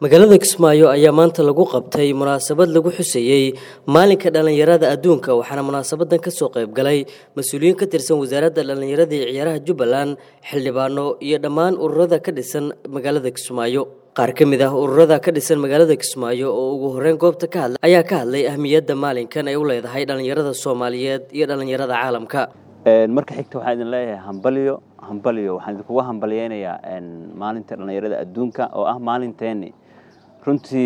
magaalada kismaayo ayaa maanta lagu qabtay munaasabad lagu xuseeyey maalinka dhallinyarada adduunka waxaana munaasabadan kasoo qaybgalay mas-uuliyiin ka tirsan wasaaradda dhallinyarada iyo ciyaaraha jubbaland xildhibaano iyo dhammaan ururada ka dhisan magaalada kismaayo qaar ka mid ah ururada ka dhisan magaalada kismaayo oo ugu horeyn goobta ka hadlay ayaa ka hadlay ahmiyadda maalinkan ay u leedahay dhallinyarada soomaaliyeed iyo dhallinyarada caalamka marka xigta waxaan idin leeyahay hambalyo hambalyo waxaan idinkuga hambalyeynayaa maalinta dhallinyarada adduunka oo ah maalinteeni runtii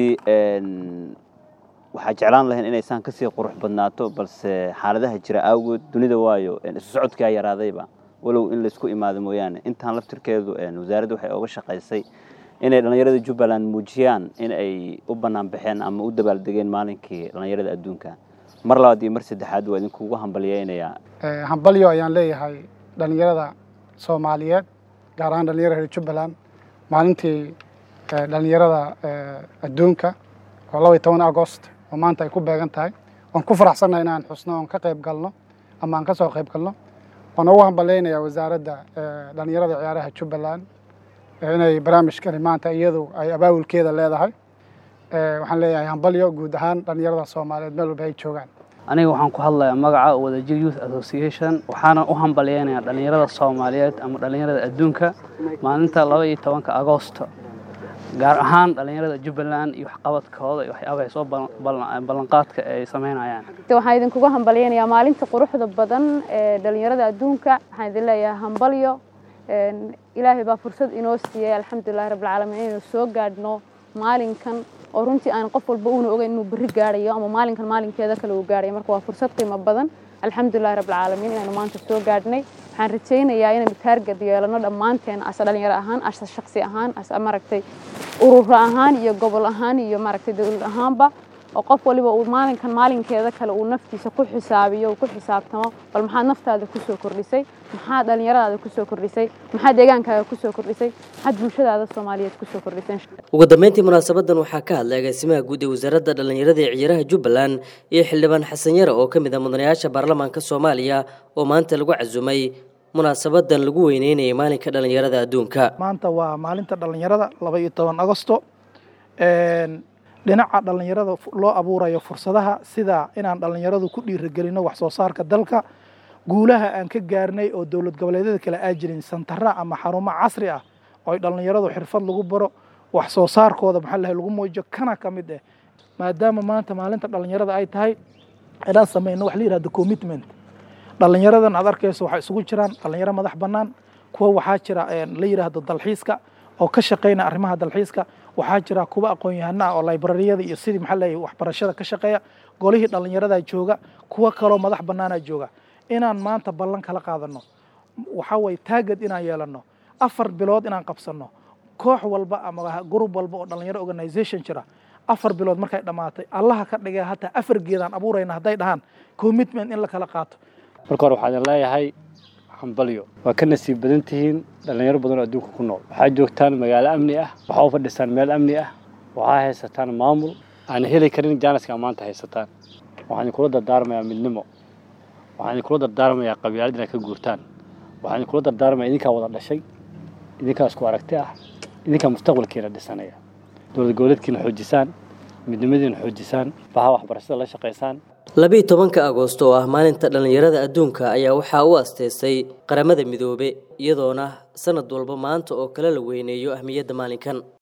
waxaa jeclaan lahayn inaysaan kasii qurux badnaato balse xaaladaha jira awgood dunida waayo isu socodkaa yaraadayba walow in laysku imaado mooyaane intaan laftirkeedu wasaaradda waxay oga shaqaysay inay dhallinyarada jubbaland muujiyaan in ay u bannaan baxeen ama u dabaaldegeen maalinkii dhallinyarada adduunka mar labaad iyo mar saddexaad waa idinkugu hambalyeynayaa hambalyo ayaan leeyahay dhallinyarada soomaaliyeed gaar ahaan dhallinyarada reer jubbaland maalintii dhallinyarada adduunka oo laba iyo toban agost oo maanta ay ku beegan tahay waan ku faraxsannahay inaan xusno oon ka qayb galno ama aan ka soo qayb galno waan ugu hambalyeynayaa wasaaradda dhallinyarada ciyaaraha jubbaland inay barnaamijkani maanta iyadu ay abaawulkeeda leedahay waxaan leeyahay hambalyo guud ahaan dhallinyarada soomaaliyeed meel walba ay joogaan aniga waxaan ku hadlayaa magaca wadajir youth association waxaana u hambalyeynayaa dhallinyarada soomaaliyeed ama dhallinyarada adduunka maalinta laba iyo tobanka agoosto gaar ahaan dhallinyarada jubbaland iyo waxqabadkooda iyo waxyaabaha ay soo ballanqaadka ay samaynayaan waxaan idinkuga hambalyeynayaa maalinta quruxda badan ee dhallinyarada adduunka waxaan idin leeyahay hambalyo ilaahay baa fursad inoo siiyey alxamdulilahi rabbilcaalamiin inaynu soo gaadhno maalinkan oo runtii aan qof walba uuna ogeyn inuu berri gaadhayo ama maalinkan maalinkeeda kale uu gaadhayo marka waa fursad qiimo badan alxamdulilahi rabbilcaalamiin inaynu maanta soo gaadhnay waxaan rajaynayaa inaynu taargad yeelano dhammaanteen ase dhalinyaro ahaan ase shaksi ahaan ase maaragtay ururo ahaan iyo gobol ahaan iyo maaragtay dowlad ahaanba oo qof waliba uu maalinkan maalinkeeda kale uu naftiisa ku xisaabiyo uu ku xisaabtamo bal maxaad naftaada kusoo kordhisay maxaad dhallinyaradaada kusoo kordhisay maxaad deegaankaaga kusoo kordhisay maxaad bulshadaada soomaaliyeed kusoo kordhisay ugu dambeyntii munaasabadan waxaa ka hadlay agaasimaha guud ee wasaaradda dhallinyarada ee ciyaaraha jubbaland iyo xildhibaan xasan yare oo ka mid ah mudanayaasha baarlamaanka soomaaliya oo maanta lagu casumay munaasabadan lagu weyneynayay maalinka dhallinyarada adduunka maanta waa maalinta dhallinyarada laba iyo toban agosto dhinaca dhallinyarada loo abuurayo fursadaha sida inaan dhallinyaradu ku dhiiragelino wax soo saarka dalka guulaha aan ka gaarnay oo dowlad goboleedyada kale aa jirin santara ama xarumo casri ah oo ay dhallinyaradu xirfad lagu baro wax soo saarkooda maxaa lahay lagu muujiyo kana ka mid ah maadaama maanta maalinta dhallinyarada ay tahay inaan samayno wax la yihahdo commitment dhallinyaradan aad arkayso waxay isugu jiraan dhallinyaro madax bannaan kuwa waxaa jira la yidhaahdo dalxiiska oo ka shaqeyna arrimaha dalxiiska waxaa jira kuwa aqoon-yahano ah oo librariyada iyo sidii maxaa leeyahay waxbarashada ka shaqeeya golihii dhallinyaradaa jooga kuwa kaloo madax bannaanaa jooga inaan maanta ballan kala qaadano waxaa waye taagad inaan yeelano afar bilood inaan qabsano koox walba ama gurub walba oo dhallinyaro organisation jira afar bilood markay dhammaatay allaha ka dhigay hataa afar geedaan abuurayna hadday dhahaan commitment in la kala qaato marka hore waxaan leeyahay hambalyo waa ka nasiib badan tihiin dhallinyaro badan oo adduunka ku nool waxaa joogtaan magaalo amni ah waxaa u fadhisaan meel amni ah waxaa haysataan maamul aan heli karin jaaniska maanta haysataan waxaan idinkula dardaarmayaa midnimo waxaan idinkula dardaarmayaa qabyaalad inaad ka guurtaan waxaan idinkula dardaarmayaa idinkaa wada dhashay idinkaa isku aragti ah idinkaa mustaqbalkiina dhisanaya dowlad goboleedkiina xoojisaan midnimadiina xoojisaan baha waxbarashada la shaqaysaan labiiyo tobanka agoosto oo ah maalinta dhallinyarada adduunka ayaa waxaa u asteystay qaramada midoobe iyadoona sanad walba maanta oo kale la weyneeyo ahmiyadda maalinkan